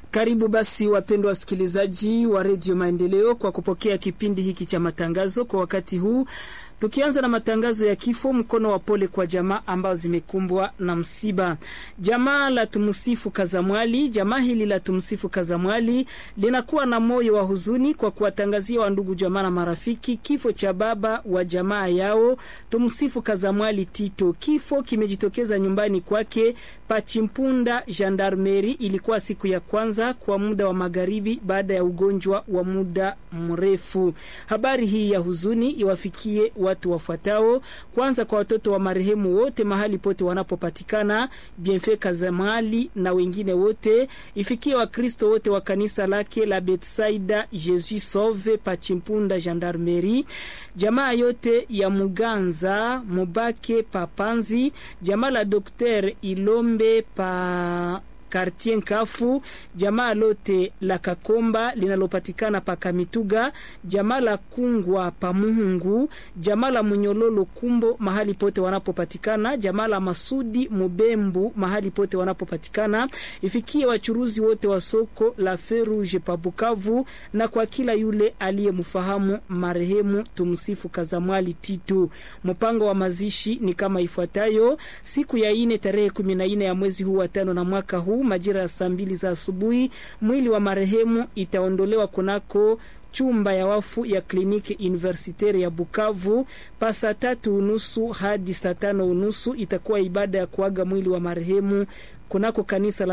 Karibu basi wapendwa wasikilizaji wa redio Maendeleo kwa kupokea kipindi hiki cha matangazo kwa wakati huu, tukianza na matangazo ya kifo. Mkono wa pole kwa jamaa ambao zimekumbwa na msiba. Jamaa la Tumsifu Kazamwali, jamaa hili la Tumsifu Kazamwali linakuwa na moyo wa huzuni kwa kuwatangazia wandugu, jamaa na marafiki kifo cha baba wa jamaa yao Tumsifu Kazamwali Tito. Kifo kimejitokeza nyumbani kwake Pachimpunda Gendarmeri. Ilikuwa siku ya kwanza kwa muda wa magharibi baada ya ugonjwa wa muda mrefu. Habari hii ya huzuni iwafikie watu wafuatao. Kwanza kwa watoto wa marehemu wote mahali pote wanapopatikana, Bienfait Kazamali na wengine wote, ifikie Wakristo wote wa kanisa lake la Betsaida Jesus Sauve Pachimpunda Gendarmeri, jamaa yote ya Muganza Mubake Papanzi, jamaa la Dokter Ilombe pa Kartie Nkafu, jamaa lote la Kakomba linalopatikana pa Kamituga, jamaa la Kungwa pa Muhungu, jamaa la Munyololo Kumbo mahali pote wanapopatikana, jamaa la Masudi Mubembu mahali pote wanapopatikana, ifikie wachuruzi wote wa soko la Ferouge pa Bukavu, na kwa kila yule aliyemfahamu marehemu Tumsifu Kazamwali Tito. Mpango wa mazishi ni kama ifuatayo: siku ya ine tarehe kumi na ine ya mwezi huu wa tano na mwaka huu majira ya saa mbili za asubuhi mwili wa marehemu itaondolewa kunako chumba ya wafu ya kliniki universitaire ya Bukavu. Pa saa tatu unusu hadi saa tano unusu itakuwa ibada ya kuaga mwili wa marehemu kunako kanisa la